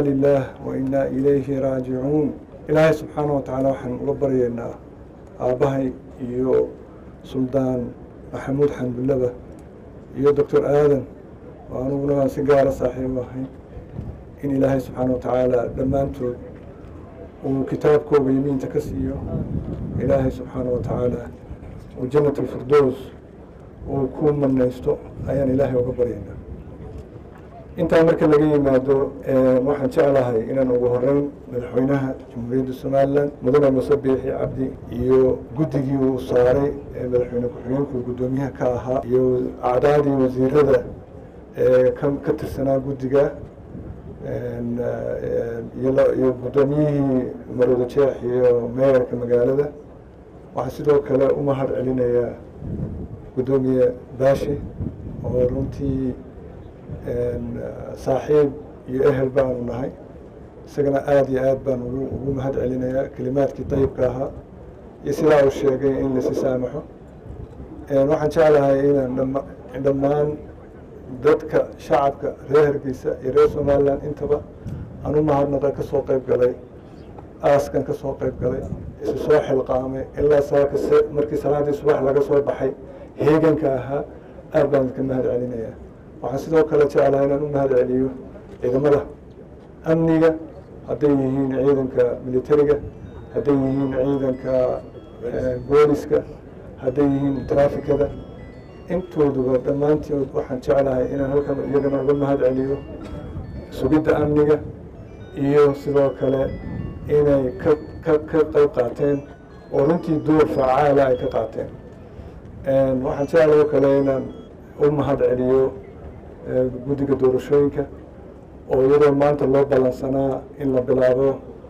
inaa lilaah wa inaa ilayhi raajicuun ilaahay subxaana wa tacaala waxaan uga baryaynaa aabbahay iyo suldaan maxamuud xamdullaba iyo doctor aadan oo aniguna waan si gaara saaxiib ahay in ilaahay subxaana wa tacaala dhammaantood uu kitaabkooga yamiinta ka siiyo ilaahay subxaana wa tacaala uu jannat alfirdows uu ku manaysto ayaan ilaahay uga baryaynaa intaa marka laga yimaado waxaan jeclahay inaan ugu horeyn madaxweynaha jamhuuriyadda somalilan mudane muse biixi cabdi iyo guddigii uu saaray ee madaxweyne ku-xigeenku guddoomiyaha ka ahaa iyo acdaadii wasiirada ee ka tirsanaa guddiga iyo guddoomiyihii marwada jeex iyo meeyarka magaalada waxaa sidoo kale u mahad celinayaa guddoomiye baashi oo runtii saaxiib iyo ehel baanu nahay isagana aada iyo aad baan ugu ugu mahad celinayaa kelimaadkii dayibka ahaa iyo sidaa uu sheegay in lasi saamaxo waxaan jeclahay inaan dhama dhammaan dadka shacabka reer hargeysa iyo reer somalilan intaba aan u mahadnaqa ka soo qayb galay aaskan ka soo qayb galay isu soo xilqaamay ilaa saaka markii salaadii subax laga soo baxay heeganka ahaa aad baan idka mahad celinayaa waxaan sidoo kale jeclahay inaan u mahad celiyo ciidamada amniga hadday yihiin ciidanka militariga hadday yihiin ciidanka booliska hadday yihiin trafikada intooduba dhammaantood waxaan jeclahay inaan halkan iyagana uga mahad celiyo sugidda amniga iyo sidoo kale inay ka ka ka qayb qaateen oo runtii door facaala ay ka qaateen waxaan jeclahay oo kale inaan u mahad celiyo guddiga doorashooyinka oo iyadoo maanta loo ballansanaa in la bilaabo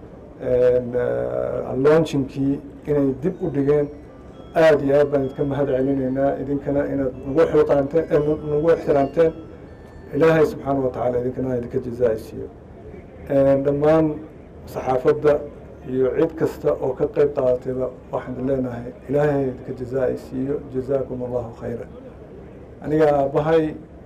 launchinkii inay dib u dhigeen aada iyo aad baan idinka mahad celinaynaa idinkana inaad nagu xilqaanteen nagu ixtiraamteen ilaahay subxaana wa tacaala idinkana idinka jazaa-isiiyo dhammaan saxaafadda iyo cid kasta oo ka qayb qaadatayba waxaan leenahay ilaahay idinka jazaa-isiiyo jazaakum allahu khayra aniga aabbahay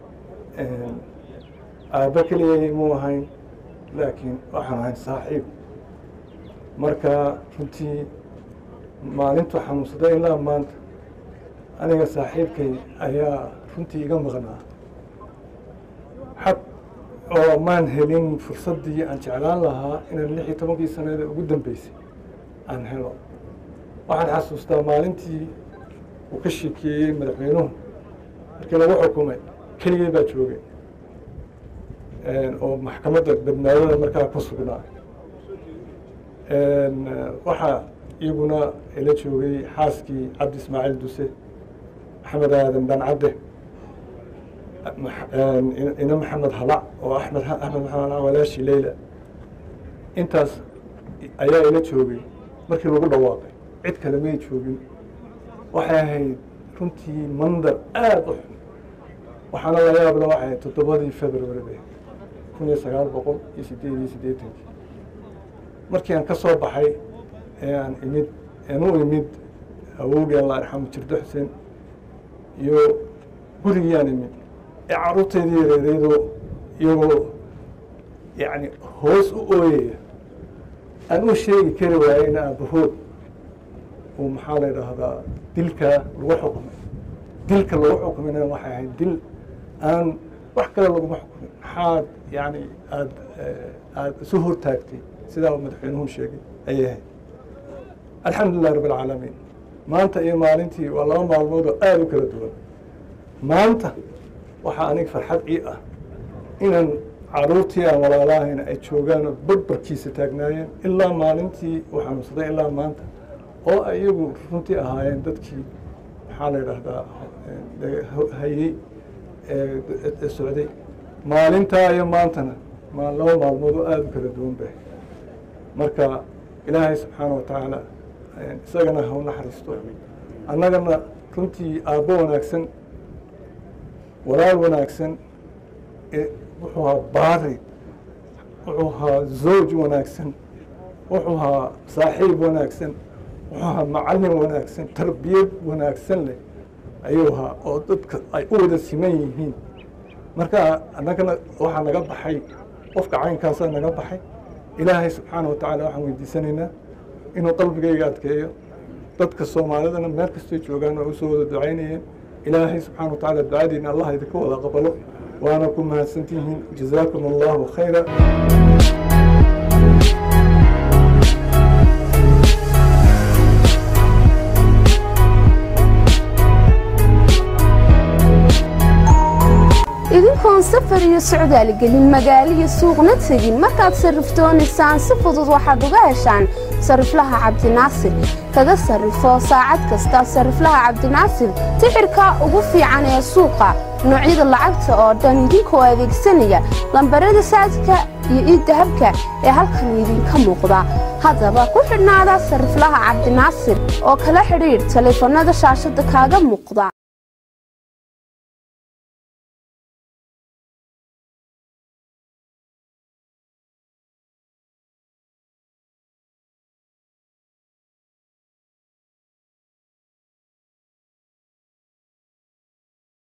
aabba keliyay muu ahayn laakiin waxaan ahayn saaxiib marka runtii maalintu xanuunsaday ilaa maanta aniga saaxiibkay ayaa runtii iga maqnaa xaq oo maan helin fursaddii aan jeclaan lahaa inaan lix iyo tobankii sanada ugu dambeysay aan helo waxaan xasuustaa maalintii uu ka sheekeeyey madaxweynuhu markii lagu xukumay keligay baa joogay oo maxkamadda badbaadada markaa ku sugnaa waxaa iyaguna ila joogay xaaskii cabdi ismaaciil duse maxamed aadan dhancadde ina maxamed halac oo axmed axmed maxamed walaashi leyla intaas ayaa ila joogay markii lagu dhawaaqay cid kale may joogin waxay ahayd runtii mandar aada u xun waxaana la yaabla waxay ahayd toddobadii february bay kun iyo sagaal boqol iyo sideed iyo siddeetankii markii aan ka soo baxay ee aan imid aan u imid awowgii alla arxamu jirdo xuseen iyo gurigii aan imid ee carruurteedii yareereydoo iyagoo yacni hoos u ooyaya aan u sheegi kari waayey in aabahood uu maxaa la idhaahdaa dilkaa lagu xukumay dilka lagu xukumayna waxay ahayd dil aan wax kale laguma xukumin maxaad yani aad aada isu hortaagtay sidaa uu madaxweynuhu sheegay ayay ahayd alxamdu lilah rabb alcaalamiin maanta iyo maalintii waa laba maalmood oo aada u kala duwan maanta waxaa aniga farxad ii ah inaan caruurtii aan walaalahayna ay joogaan oo barbarkiisa taagnaayeen ilaa maalintii uu xanuunsaday ilaa maanta oo ay iyagu runtii ahaayeen dadkii maxaa la idhaahdaa hayey ee socday maalintaa iyo maantana ma laba maalmood oo aada u kala duwan bay marka ilaahay subxaana wa tacaala isagana ha u naxariisto annagana runtii aabbo wanaagsan walaal wanaagsan wuxuu ahaa baari wuxuu ahaa zawj wanaagsan wuxuu ahaa saaxiib wanaagsan wuxuu ahaa macallin wanaagsan tarbiyad wanaagsan leh ayuu ahaa oo dadka ay u wada siman yihiin marka annagana waxaa naga baxay qofka caynkaasaa naga baxay ilaahay subxaana wa tacaala waxaan weydiisanaynaa inuu qalbigayga adkeeyo dadka soomaalidana meel kastay joogaan waa usoo wada ducaynayeen ilaahay subxaana wa tacaala ducadiina allah idinka wada qabalo waana ku mahadsantihiin jazaakum allahu khayra idinkoon safar iyo socdaal gelin magaalo iyo suuqna tegin markaad sarrifdoonaysaan si fudud waxaad uga heshaan sarriflaha cabdinaasir kaga sarrifo saacad kasta sarriflaha cabdinaasir tixirka ugu fiican ee suuqa noocyada lacagta oo dhan idinkoo adeegsanaya lambarada saadka iyo iiddahabka ee halkan idinka muuqda haddaba ku xidhnaada sarriflaha cabdinaasir oo kala xidhiidh taleefannada shaashadda kaaga muuqda